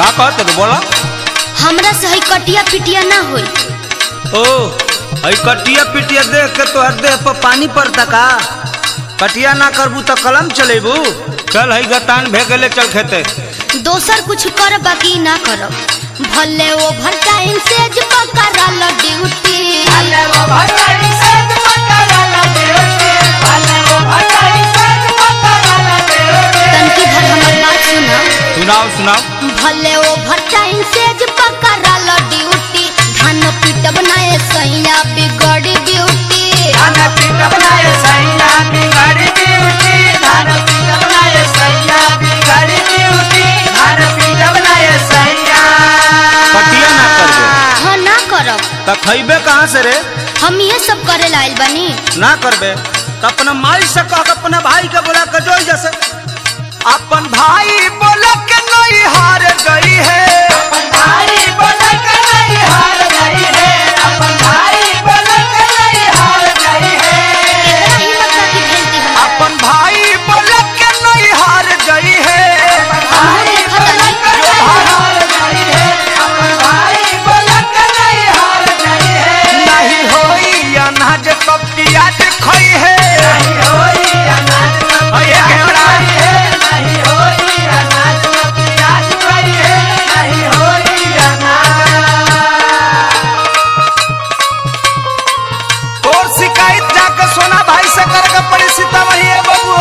का कहत रे बोला हमरा से हई कटिया पिटिया ना होई ओ हई कटिया पिटिया देख के तोहर देह पर पानी पड़ता का कटिया ना करबू तो कलम चलेबू चल हई गतान भेगले चल खेते दोसर कुछ कर बाकी ना करब भले ओवर टाइम से ज पकड़ल ड्यूटी तनकी भर हमर बात सुना सुनाओ सुनाओ भले ओवर टाइम से ज पकड़ल ड्यूटी धान पीटब ना ए सैया बिगड़ी ब्यूटी कटिया ना करबे हाँ ना करब त खइबे कहाँ से रे हम ये सब करे लाइल बनी ना करबे तो अपना माई से कह के अपना भाई के बोला के जोई जैसे अपन भाई बोला के नहीं हार गई है एकरा हिम्मत बाकी भेजती हम अपन भाई बोला के नहीं हार गई है हमहू देखत हनी नहीं होई अनाज कब प्याज खई है अये घेवड़ा तोर शिकायत जाके सोना भाई से करके पड़ी सीतामढ़ी है बाबू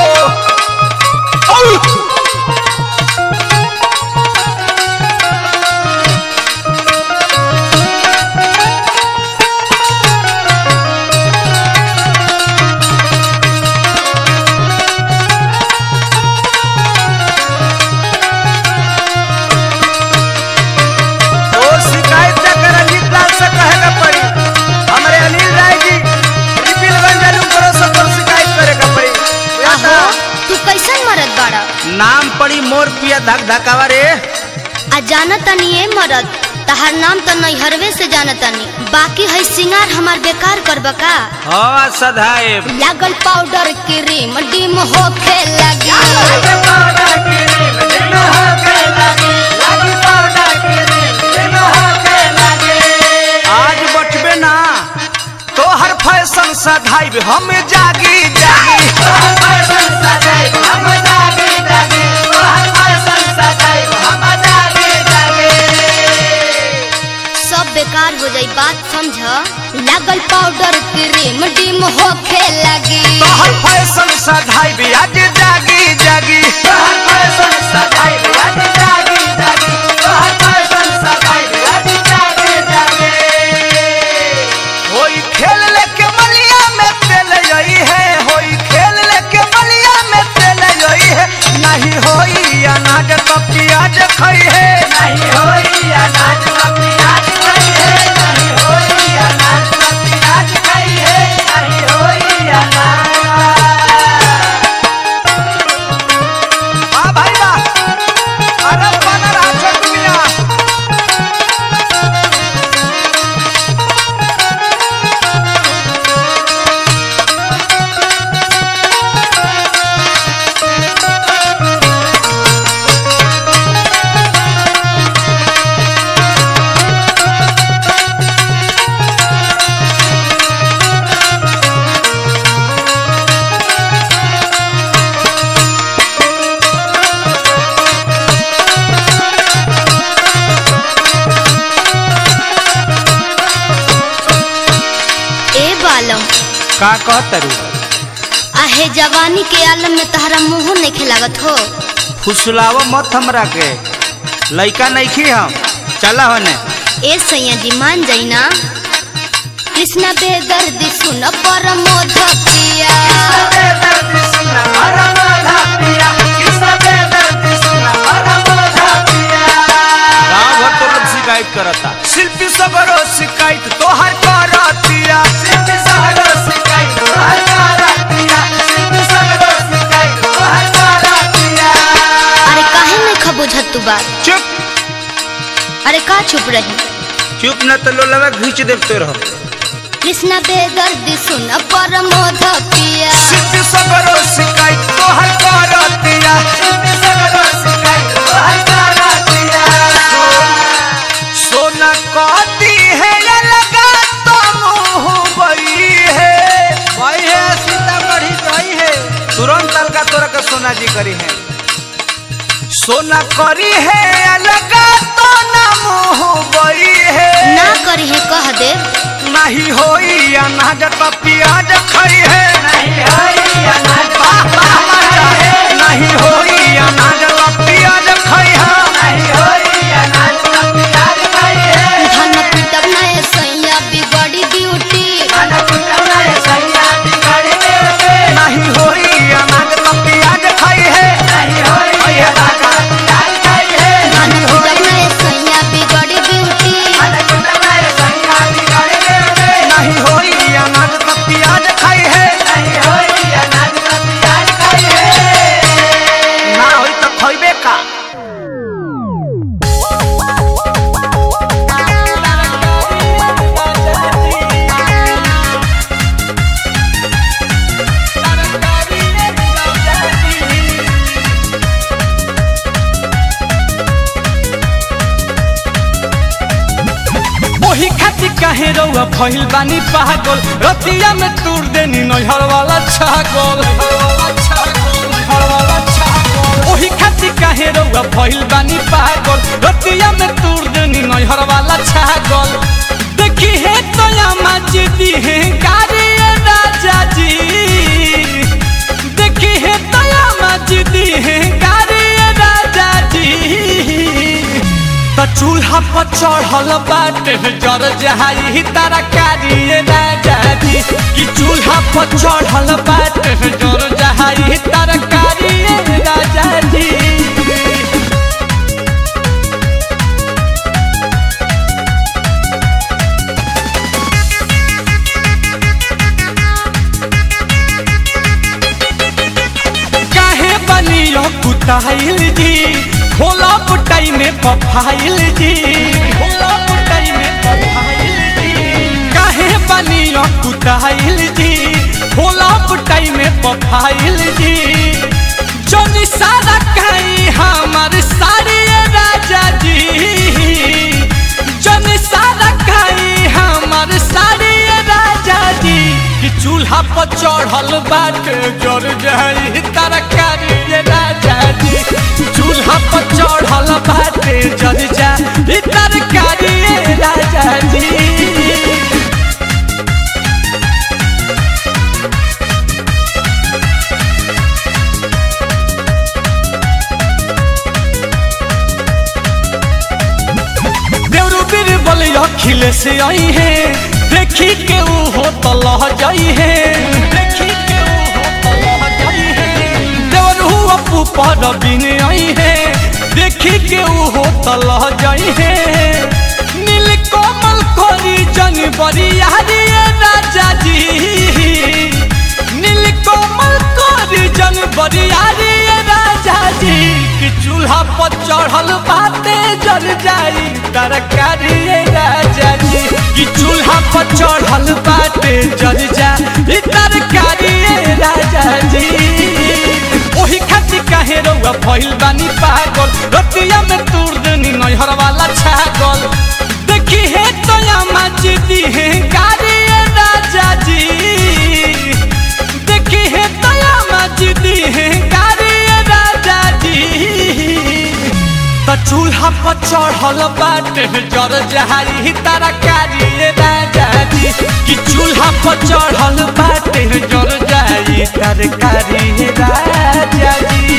तोर शिकायत जाके रंजीत लाल से कहेगा पड़ी हमारे अनिल राय जी रिपिलगंज जालू करो सब तोर शिकायत करेगा पड़ी या आहो तो तू कैसन मरद बाड़ा नाम पड़ी मोर पिया धक धकावा रे आ जानत तनी ए मरद तहार नाम तो नैहरवे से जानत तनी बाकी है सिंगार हमार बेकार करब का हाँ सधाएब लागल पाउडर क्रीम डिम होखे लगी आज बचबे ना तो हर फैशन सधाइब हम जागी जागी सब बेकार हो जाई बात समझ लागल पाउडर क्रीम डिम होखे लगी तो हर फैशन सधाइब आज जागी जागी होई खेल लेके मलिया में तेल यही है होई खेल लेके मलिया में तेल यही है नहीं होई अनाज तो प्याज खई है नहीं होई अनाज तो प्याज खई है नहीं होई अनाज तो प्याज खई है नहीं होई अनाज वाह भाई वाह अरे बना रहा छोटू मियां ए बालम का कहतरू आहे जवानी के आलम में तहरा मुंह नहीं खिलागत हो फुसलाव मत हमरा के लइका नइखी हम चला होने ए सैया जी मान जाई ना कृष्णा बेदर्दी सुन परमोध पिया गांव भर तो लोग शिकायत करता शिल्पी सगरो शिकायत तोहर करतिया शिल्पी सगरो शिकायत तोहर करतिया शिल्पी सगरो शिकायत तोहर करतिया अरे काहे नहीं खबुझत तू बात चुप अरे का चुप रही चुप न तो लोलवा घींच देते रहो कृष्णा बेदर्दी सुन परमोध पिया शिल्पी सगरो शिकायत तोहर करतिया शिल्पी सगरो शिकायत तोहर करतिया सोना करी है अलग तो ना मुँह बई है ना करी है कह दे नहीं होई अनाज तो प्याज खई है नहीं होई अनाज नहीं होई अनाज तो प्याज खई है नहीं होई अनाज तो प्याज खई है धन पिटब ना ए सैया बिगड़ी ड्यूटी नहीं होई अनाज तो प्याज खई है नहीं होई अनाज तो प्याज खई है धन पिटब ना ए सैया बिगड़ी ड्यूटी नहीं होई अनाज तो प्याज खाई है नहीं होई अनाज तो प्याज खाई है ना होई तो खइबे का ओही खातिर काहे रउआ भइल बानी पागल रतिया में तूर देनी नैहर वाला छागल ओही खातिर काहे रउआ भइल बानी पागल रतिया में तूर देनी नैहर वाला छागल देखी है तो या दी है गाड़ी राजा जी देखी है तो या दी है गाड़ी राजा जी त चूल्हा पर चढ़ल बाटे जर जहाई तारा कारिए राजा जी कि चूल्हा पर चढ़ल बाटे जर जहाई तारा कारिए राजा जी काहे बनियो कुताइल जी भोला पुटाई में पफाइल जी भोला पुटाई में पफाइल जी काहे बनियो कुताइल जी भोला पुटाई में पफाइल जी जोनी सारा कहीं हमार सारी राजा जी जोनी सारा कहीं हमार सारी राजा जी कि चूल्हा पर चढ़ल बाटे जर जाई तरकारी राजा जी चूल्हा पर चढ़ल बाटे जर जाई तरकारी राजा जी देवरू बीर बलिया खिले से आई है देखी के ऊ हो तो लह जाई है देखी के ऊ हो तो लह जाई है देवरू अपू पर बिन आई है देखी के ऊ हो तो लह जाई है नील कोमल कोरी जन बरियारी राजा जी नील कोमल कोरी जन बरियारी राजा जी कि चूल्हा पर चढ़ल बाते जल जाई तरकारी राजा जी कि चूल्हा पर चढ़ल बाटे जल जाई तरकारी राजा जी ओही खातिर काहे रउआ भइल बानी पागल रतिया में तूर देनी नैहर वाला छागल देखी है तो या दी है गाड़ी राजा जी देखी है तो या दी है गाड़ी राजा जी त चूल्हा पर चढ़ल बाटे जर जहाई तारा कारी राजा जी कि चूल्हा पर चढ़ल बाटे जर जाई तरकारी राजा जी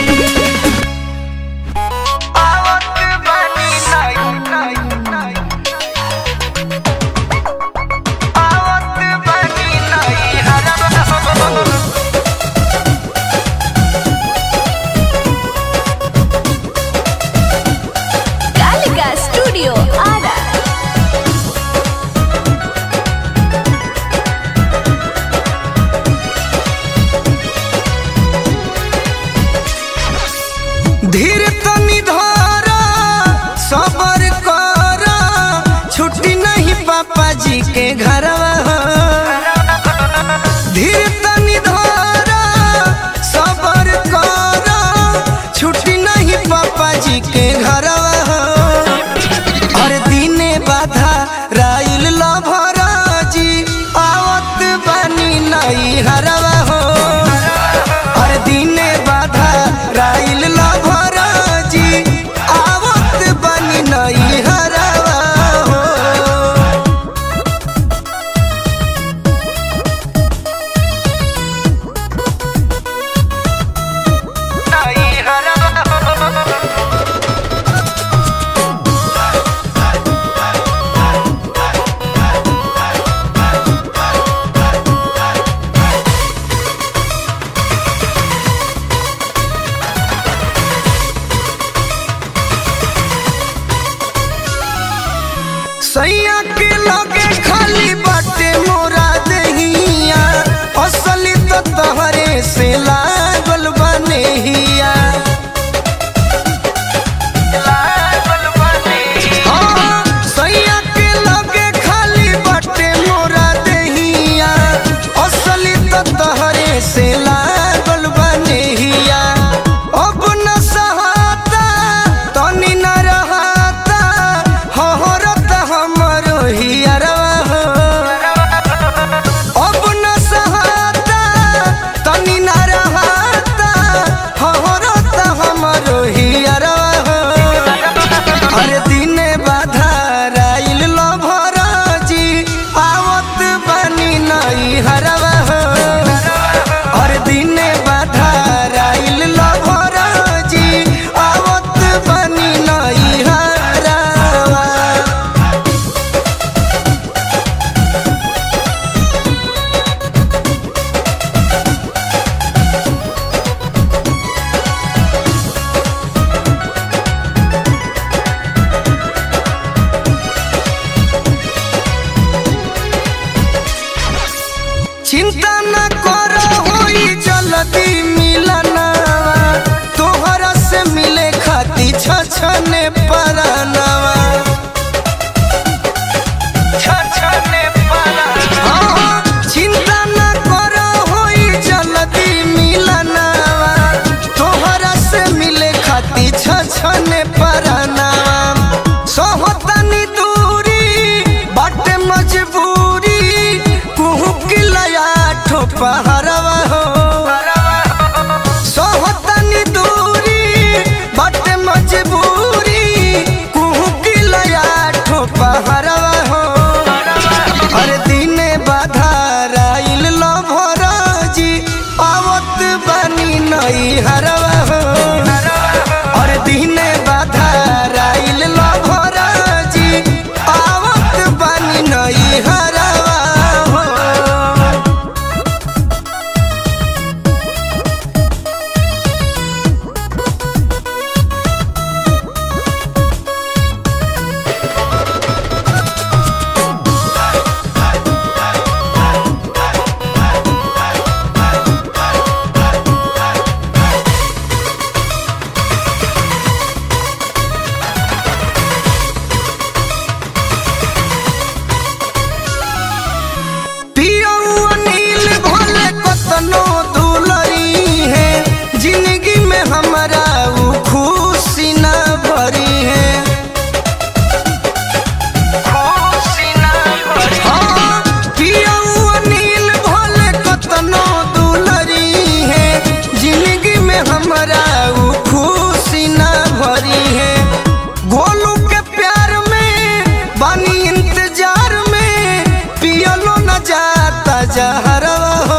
आवत बानी नहीं नहीं नहीं आवत बानी नहीं हरा कालिका स्टूडियो आरा धीर तनी धारा सबर करा छुट्टी नहीं पापा जी के घरवा धीर तनी धारा सबर करा छुट्टी नहीं पापा जी के घरवा हर दिने बाधा राइल लभरा जी आवत बनी नहीं हरवा हो हर दिने बाधा राइल लभरा जी हरवा हो और दिने बाधाराइल लभर जी आवत बनी नई हरवा चिंता न करो होई जल्दी मिलना तोहरा से मिले खाती छछने परनवा छछने परनवा चिंता न करो होई जल्दी मिलना तोहरा से मिले खाती छछने परनवा सोहतनी दूरी बाटे मजबूरी कुहू की लया ठोपहरवा हो सोहतनी दूरी बाटे मजबूरी कुहू की लया ठोपहरवा हो अरे दिने बाधाराइल लभर जी आवत बनी नई हरवा हो अरे दिने बाधाराइल लभर जी आवत बनी नई हरवा हो पियौआ नील भोले कतनो दुलरी है जिंदगी में हमारा उ खुशी न भरी है हाँ, पियौआ नील भोले कतनो दुलरी है जिंदगी में हमारा उ खुशी न भरी है गोलू के प्यार में बानी इंतजार में पियलो न जाता जहरवा हो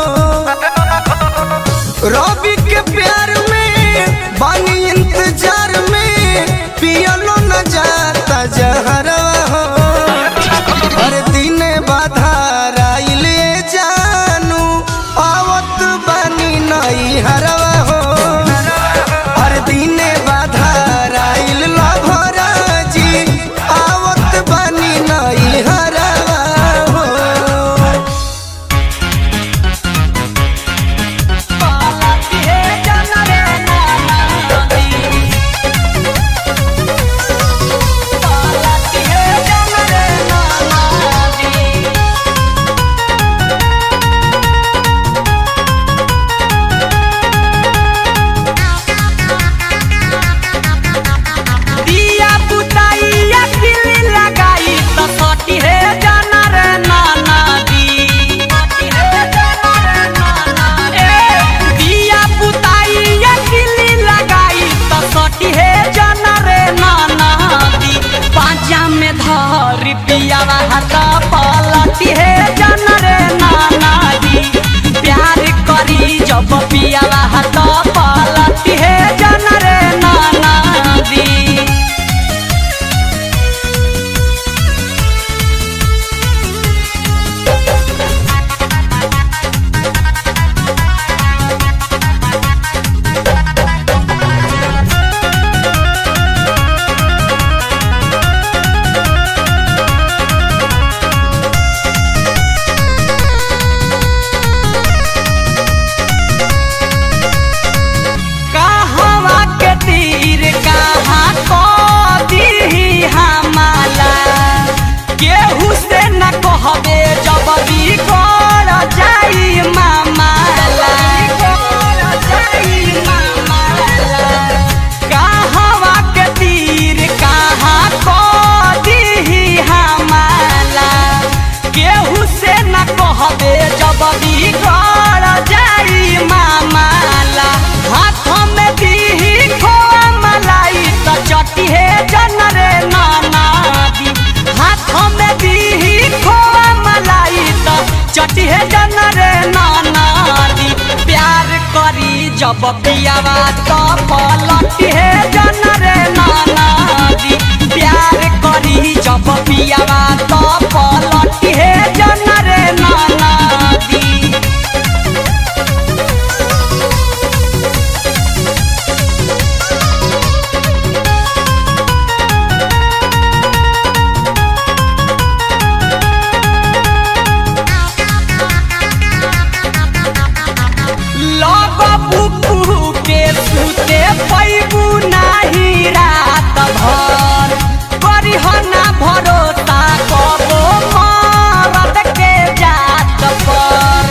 रवि के प्यार में बानी इंतजार में पियलो न जाता जहरवा हो हर दिन बाधाराइल जानू आवत बनी नई हरवा हो हर दिन बाधाराइल लभर जी आवत बनी नई हरवा हो पाला के जनरे नाना दी जन रे नाना दी प्यार करी जब पियावा तो पलटी है जन रे नाना दी प्यार करी जब पियावा तो पलटी है जन रे नाना दी लग बुकू के सुते पैबू नाही रात भर करिहना भरोसा कबो मरद के जात पर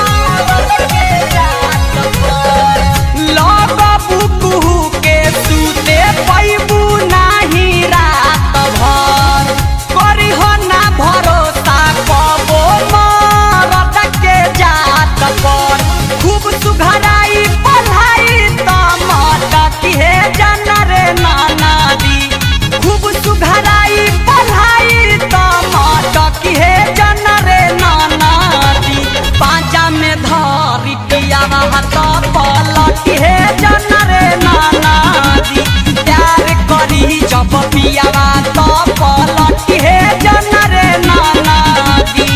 लग बुकू के सुते पैबू नाही रात भर करिहना भरोसा कबो मरद के जात पर खूब सुघराई पढ़ाई त मटकी हे जन रे नाना दी खूब सुघराई पढ़ाई त मटकी हे जन रे नाना दी पांचा में धरी पियावा हाथ पलटी हे जन रे नाना दी प्यार करी जब पियावा तो पलटी हे जन रे नाना दी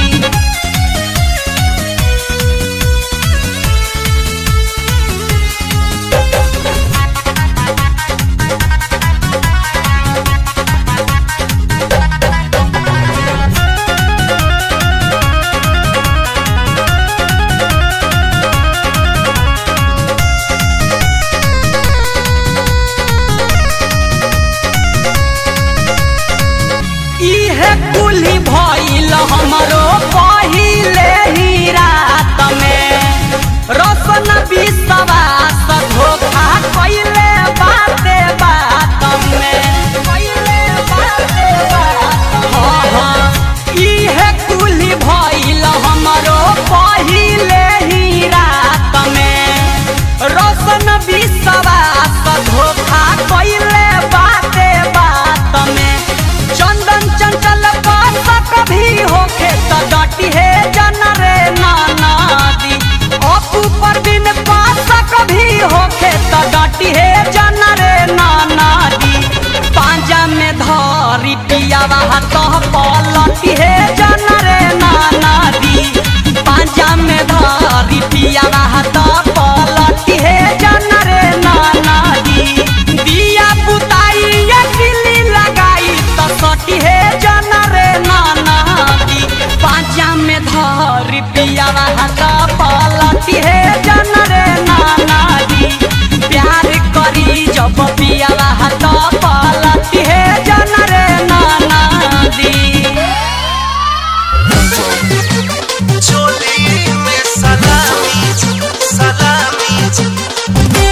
इहे कुली भइल हमरो पहिले ही रात में रसन विश्वास धोखा कइले बाते बात में कइले बाते बात हाँ हाँ इहे कुली भइल हमरो पहिले ही रात में रसन विश्वास धोखा कइले बाते बात में चंदन चंचल पास कभी होखे त डटी है जन रे नाना दी अपू परवीन पास कभी होखे त डटी है जन रे नाना दी पांजा में धरी पियावा हाथ पलटी है जन रे नाना दी पांजा में धरी पियावा हाथ पलटी है जन रे नाना दी दिया बुताई या किली लगाई तो सटी है जन रे नाना दी पांचा में धरी पियावा हाथ पलटी है जन रे नाना दी प्यार करी जब पियावा हाथ पलटी है जन रे नाना दी चोली में सलामी सलामी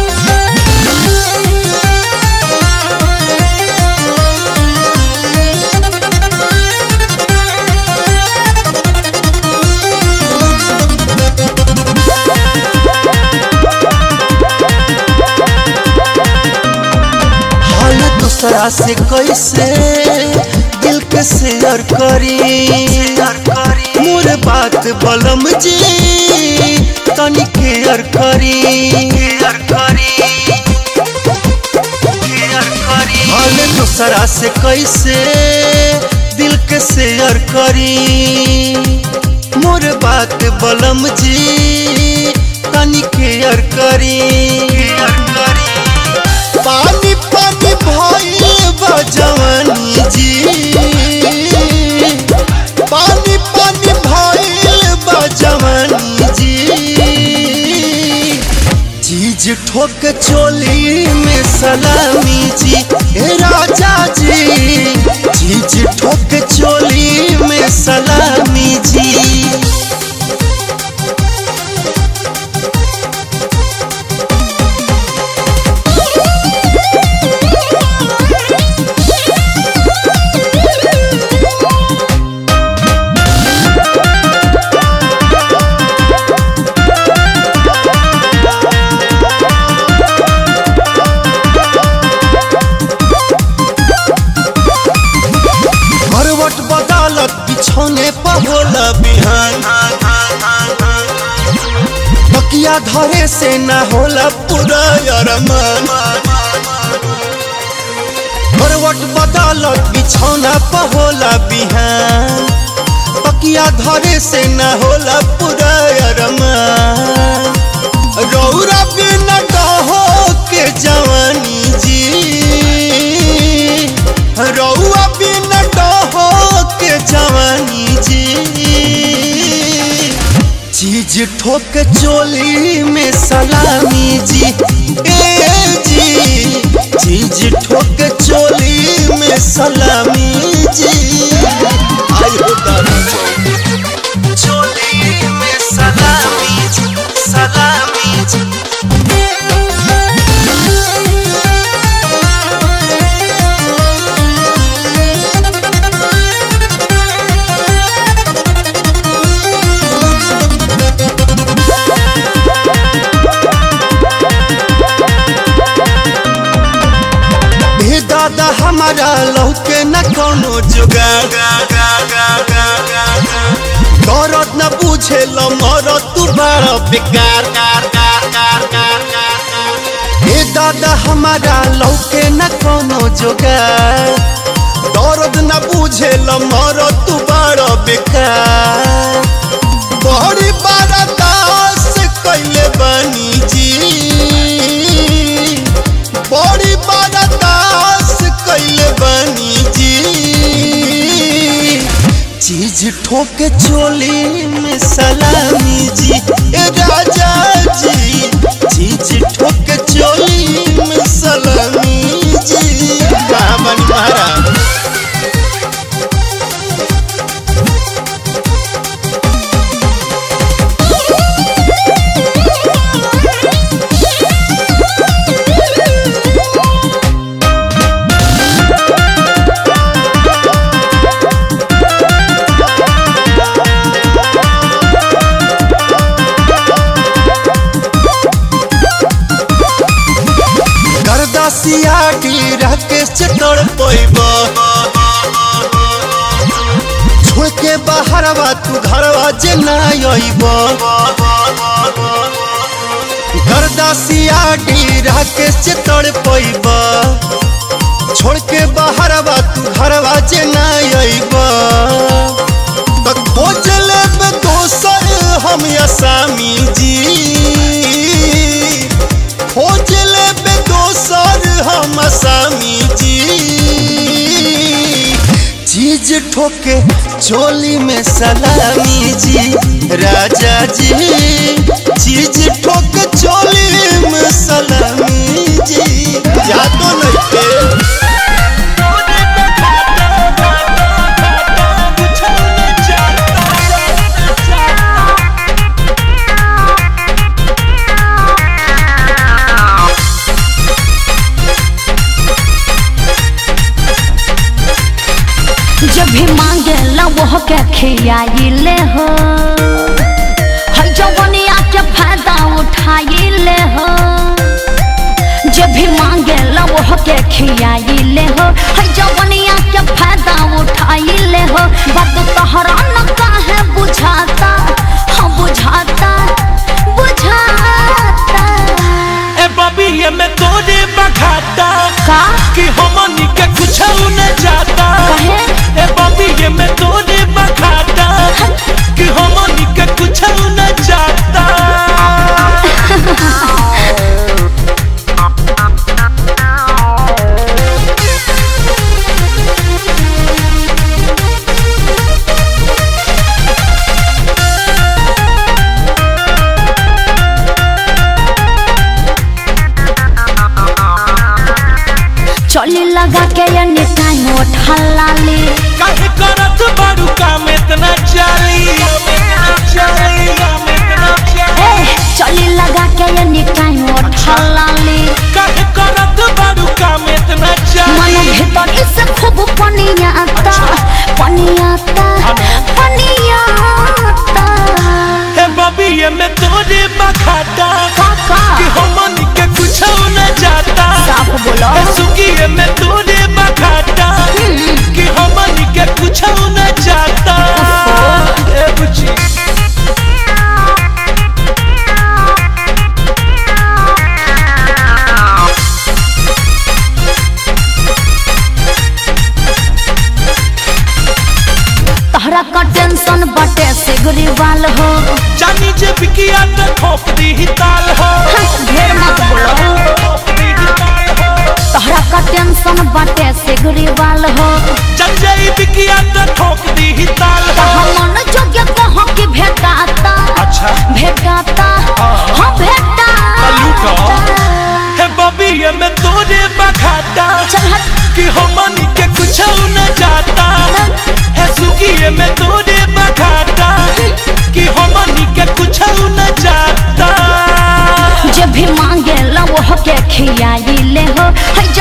हाल दूसरा से कैसे दिल के शेयर करी मोर बात बलम जी तनी केयर करी हाल दूसरा से कैसे दिल के शेयर करी मोर बात बलम जी तनी केयर करी पानी पानी भइल बा जवानी जी पानी पानी भइल बा जवानी जी चीज ठोक चोली में सलामी जी ए राजा जी चीज ठोक चोली में सलामी जी करवट बदलत बिछौने पर तकिया धरे से ना होला पूरा अरमान करवट बदलत बिछौना पर होला बिहान तकिया धरे से ना होला पूरा अरमान रौरा बिन डहो के जवानी जी रौआ बिन डहो के जवानी जी चीज ठोक चोली में सलामी जी ए जी चीज ठोक चोली में सलामी जी आई हो दादा चोली में सलामी जी सलामी जी हे दादा हमारा लौके न कोनो जुगाड़ दौरत न पूछे लो मरो तू बड़ा बेकार हे दादा हमारा लौके न कोनो जुगाड़ दौरत न पूछे लो मरो तू बड़ा बेकार बड़ी बड़ा दास कैले बनी जी बड़ी बड़ा दास कैले बनी जी चीज ठोक चोली में सलामी जी ए राजा जी चीज ठोक चोली में सलामी जी बामन महाराज गर्दासिया की राकेश चटोर पैब छोड़ के बाहरवा तू घरवा जे ना अइब गर्दासिया की राकेश चटोर पैब छोड़ के बाहरवा तू घरवा जे ना अइब त खोज लेब दोसर हम असामी जी खोज लेबे दोसर हम असामी जी चीज ठोके चोली में सलामी जी राजा जी चीज ठोके चोली में सलामी जी यादो नहीं के जब भी मांगे ला वो के खियाइले हो हर जवनिया के फायदा उठाइले हो जब भी मांगे ला वो के खियाइले हो हर जवनिया के फायदा उठाइले हो बात तोहरा न काहे बुझाता हाँ बुझाता बुझाता ए बबी ये में तोरे बखाता का कि हमनी के कुछ न जाता कहे? ए बबी ये में तोरे बखाता कि हमनी के कुछ न जाता चली लगा के ये टाइम उठा लाली काहे करत बारू काम इतना चाली चाली काम इतना चाली ए चली लगा के ये टाइम उठा लाली काहे करत बारू काम इतना मन चाली भीतर इसे खूब पनिया आता पनिया आता पनिया आता हे बबी ये में तोरे बखाता काका कि हमनी के कुछ न जाता साफ बोलो ए सुगी ये में तोरे बखाता कि हमनी के कुछ न जाता ए बुची वाल हो जानी जे बिकिया त ठोक दी ताल हो हंस ढेर मत बोलो ठोक दी ताल हो तोहरा का टेंशन बाटे सिगरी वाल हो जब जाई बिकिया त ठोक दी ताल हो हमन जोग्य कहाँ की भेटाता अच्छा भेटाता हाँ भेटाता लूटो हे बबी ये में तोरे बखाता चल हट कि हमनी के कुछ न जाता है सुगी ये में तोरे बखाता कि हमनी के कुछ न जाता जब भी मांगे ला वो के खियाई ले हो है